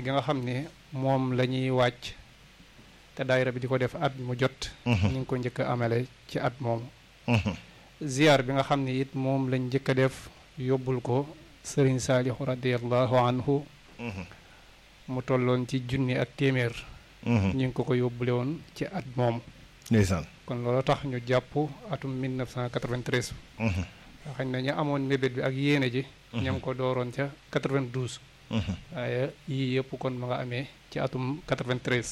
gi nga xam ne moom la ñuy wàcc te daayira bi di ko def at mu jot ñu ngi ko njëkk a amale ci at moomu ziar bi nga xam ne it moom lañ njëkk a def yóbbul ko sëriñ saalihu radiallahu anhu mu tolloon ci junni ak téeméer ñu ngi ko ko yóbbule woon ci at moomu ndeysaan kon loolu tax ñu jàpp atum 1993 xañ na ñu amoon mébét bi ak yéene ji ñam ko dooroon ca 92 waaye yii yëpp kon ma nga amee ci atum 93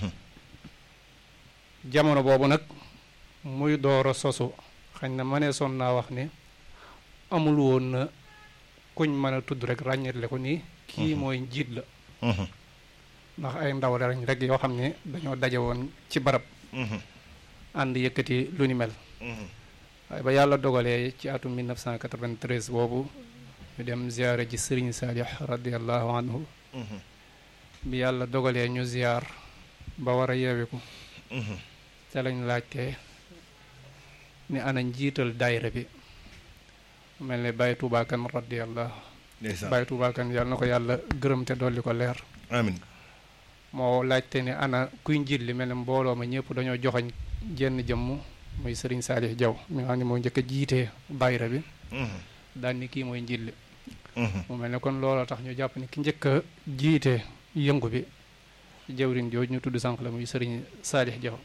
jamono boobu nag muy door a sosu xañ na ma ne son naa wax ne amul woon na kuñ mën a tudd rek ràññetle ko nii kii mooy njiit la ndax ay ndaw lañ rek yoo xam ne dañoo daje woon ci barab ànd yëkkati lu ni mel waaye ba yàlla dogalee ci atum 1993 boobu ñu dem ziyaare ji sëriñ Saalix radiallahu anhu bi yàlla dogalee ñu ziyaar ba war a yeewiku te lañ laajte ni ana njiital daayira bi mel ne Baye Touba Kane radiallahu Baye Touba Kane yàlla na ko yàlla gërëm te dolli ko leer amiin moo laajte ne ana kuy njiit li mel ne mbooloo ma ñëpp dañoo joxoñ jenn jëmm muy sëriñ Saalix Jaw mi nga xam ne moo njëkk a jiitee daayira bi daan ni kii mooy njiit li mu mel ne kon looloo tax ñu jàpp ni ki njëkk a jiite yëngu bi jawrin jooju ñu tudd sànq la muy sëriñ Saalix Jaw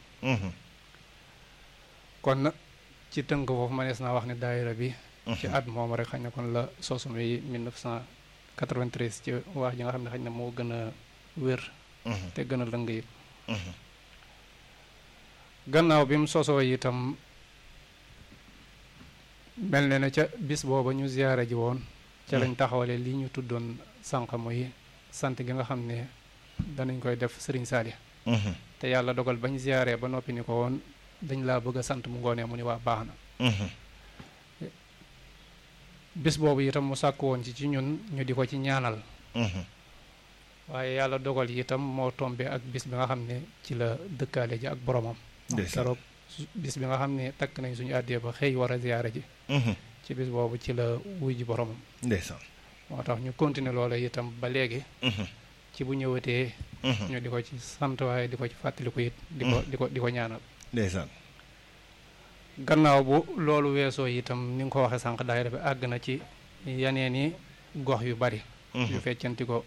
kon ci tënk foofu manees naa wax ne daayira bi ci at moom rek xañ na kon la sosu muy 1993 ci wax ji nga xam ne xañ na moo gën a wér te gën a lëng it gannaaw bi mu sosoo itam mel ne na ca bis booba ñu ziyaare ji woon ca lañ taxawale li ñu tuddoon sànq muy sant gi nga xam ne danañ koy def sëriñ Saalix te yàlla dogal bañ ziyaaree ba noppi ni ko woon dañ laa bëgg a sant mu ngoonee mu ni waa baax na bis boobu itam mu sàkk woon ci ci ñun ñu di ko ci ñaanal waaye yàlla dogal itam moo tombe ak bis bi nga xam ne ci la dëkkaale ji ak boromam keroog bis bi nga xam ne takk nañ suñu àddee ba xëy war a ziyaare ji ci bis boobu ci la wuy ji boromam ndeysaan moo tax ñu continuer loola itam ba léegi ci bu ñëwatee ñu di ko ci sant waaye di ko ci fàttaliku it di ko di ko di ko ñaanal ndeysaan gannaaw bu loolu weesoo itam ni nga ko waxee sànq daayira bi àgg na ci yeneen i gox yu bari yu feccanti ko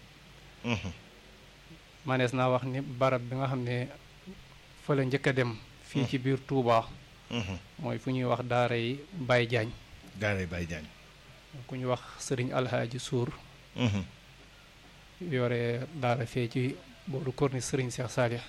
manees naa wax ni barab bi nga xam ne fa la njëkk a dem fii ci biir Touba mooy fu ñuy wax daara yi Baye Diagne daara yi Baye Diagne ku ñu wax sëriñ alhaaji suur yore daara fee ci booru korni sëriñ Cheikh Saalix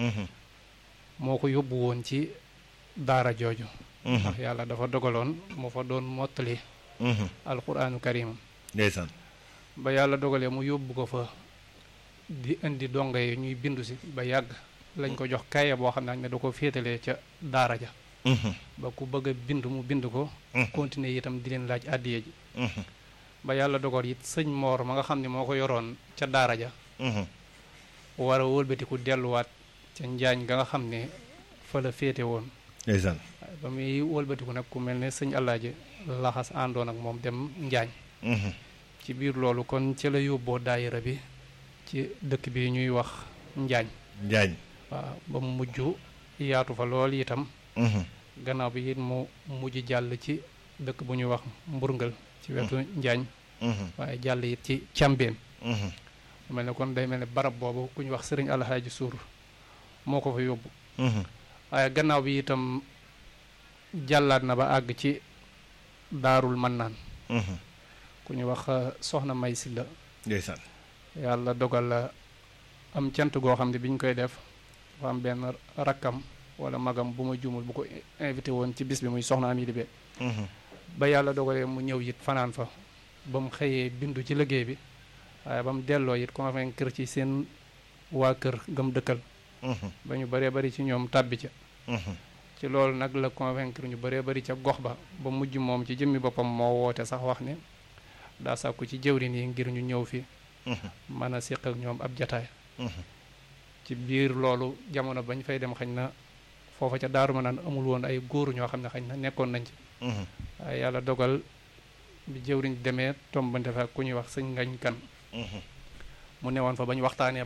moo ko yóbbu woon ci daara jooju ndax yàlla dafa dogaloon moo fa doon mottali alquraanu karim ndeysaan ba yàlla dogalee mu yóbbu ko fa di indi donga yi ñuy bindu si ba yàgg lañ ko jox kaye boo xam ne da ko féetalee ca daara ja ba ku bëgg a bind mu bind ko continuer itam di leen laaj àddiye ji ba yàlla dogal it sëñ moor ma nga xam ne moo ko yoroon ca daara ja war a wëlbatiku delluwaat ca njaañ ga nga xam ne fa la féete woon ndeysaan ba muy wëlbatiku nag ku mel ne sëñ Alaaji laxas àndoon ak moom dem njaañ ci biir loolu kon ci la yóbboo daayira bi ci dëkk bi ñuy wax njaañ njaañ waaw ba mu mujj yaatu fa lool itam gannaaw bi it mu mujj jàll ci dëkk bu ñuy wax mburngal ci wetu njaañ waaye jàll it ci càmbeen mu mel ne kon day mel ne barab boobu ku ñu wax sëriñ alxaaji suur moo ko fa yóbbu waaye gannaaw bi itam jàllaat na ba àgg ci daarul mannaan ku ñu wax soxna may si la ndeysaan yàlla dogal la am cant goo xam ne bi ñu koy def dafa am benn rakkam wala magam bu ma juumul bu ko invité woon ci bis bi muy soxna am yi be ba yàlla dogalee mu ñëw it fanaan fa ba mu xëyee bindu ci liggéey bi waaye ba mu delloo it convaincre ci seen waa kër gëm dëkkal ba ñu bëree bëri ci ñoom tàbbi ca ci loolu nag la convaincre ñu bëree bëri ca gox ba ba mujj moom ci jëmmi boppam moo woote sax wax ne daa sàkku ci jëwrin yi ngir ñu ñëw fi mën a séq ak ñoom ab jataay ci biir loolu jamono bañ fay dem xañ na foofa ca daaru ma naan amul woon ay góor ñoo xam ne xañ na nekkoon nañ ci waaye yàlla dogal bi jëwriñ demee tombante fa ku ñuy wax sëñ ngañ kan mu newoon fa ba ñu waxtaanee